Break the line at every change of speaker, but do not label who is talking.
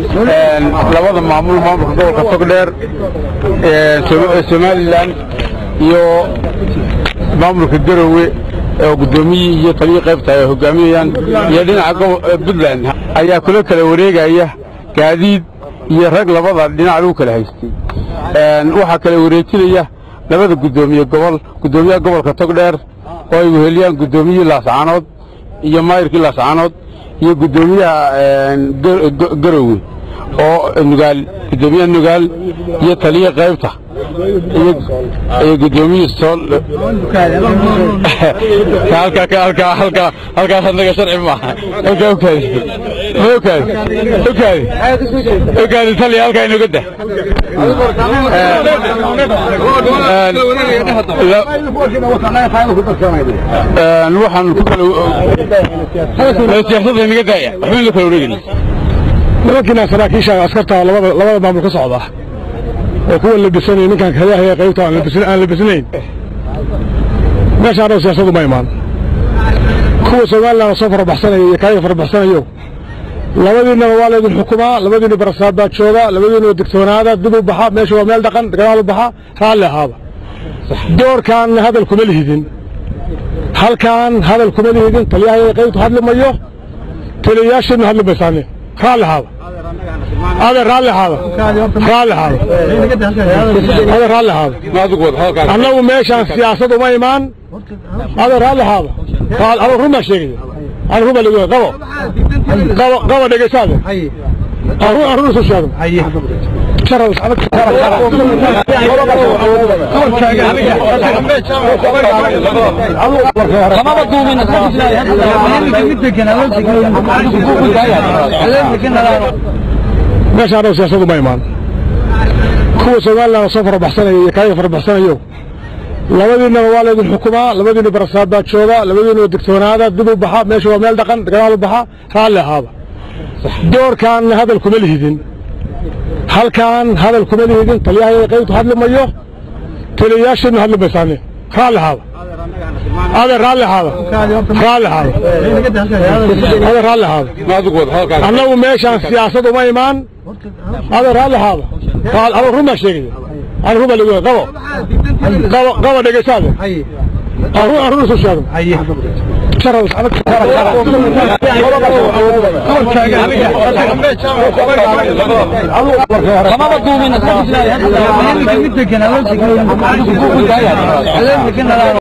labada maamul maamulka gobolka togdheer somalilan iyo maamulka garowe oo guddoomiyii iyo taliyii qaybta ay hogaaminayaan iyo dhinaca puntland ayaa kula kala wareegaya gaadiid iyo rag labada dhinac lagu kala haystay waxaa kala wareejinaya labada guddoomiye gobol guddoomiyaha gobolka togdheer oo ay weheliyaan guddoomiyihii laascaanood iyo maayirkii laascaanood iyo guddoomiyaha garowe oo nugaal guddoomiyaha nugaal iyo taliya qaybta iyo gudoomiyii sool halkaas anaga sharci maaha halkaa ukaadi ma ukaadi ukaadi ukaadi taliya halkaa inoga dah waxaan ku kala siyaasada inaga daaya waxba in la kala wareegayna
nimankiina saraakiisha askarta labada labada maamul ka socda oo kuwa labisanay ninkan hadaahaya qaybta aan labisnayn meeshaan siyaasadu ma imaan kuwa somalilan soo farabaxsanaya iyo kaaga farabaxsanayo labadiinaba waa laydin xukumaa labadiina barasaad baa jooga labadiina digtoonaada dib u baxa meesha waa meel dhaqan dagaal u baxa raalli ahaaba doorkan hadal kuma lihidin halkan hadal kuma lihidin taliyahaya qaybtu hadli mayo taliyayaashiina hadli maysaane raalli ahaaba ade raalli ahaada raalli ahaada ade raalli ahaada annagu meeshaan siyaasad uma imaan ade raalli ahaada anu run baan sheegaya anu run baa lagu qabo qabo qabo dhegaysaade aan run isu sheegno meeshaan siyaasadu ma imaan kuwa somalilan soo farabaxsanaya iyo kaaga farabaxsanayo labadiinaba waa laydin xukumaa labadiina barasaad baa jooga labadiina digtoonaada dib u baxa meesha waa meel dhaqan dagaal u baxa raalli ahaaba doorkan hadal kuma lihidin halkan hadal kuma lihidin taliyahaya qaybtu hadli mayo taliyayaashiina hadli maysaane raalli ahaaba ade raalli ahaada raalli ahaada ade raalli ahaada annagu meeshaan siyaasad uma imaan ade raalli ahaada anu run baan sheegaya anu run baa lagu qabo qabo qabo dhegaysaade aan run isu sheegno
kamaba duubin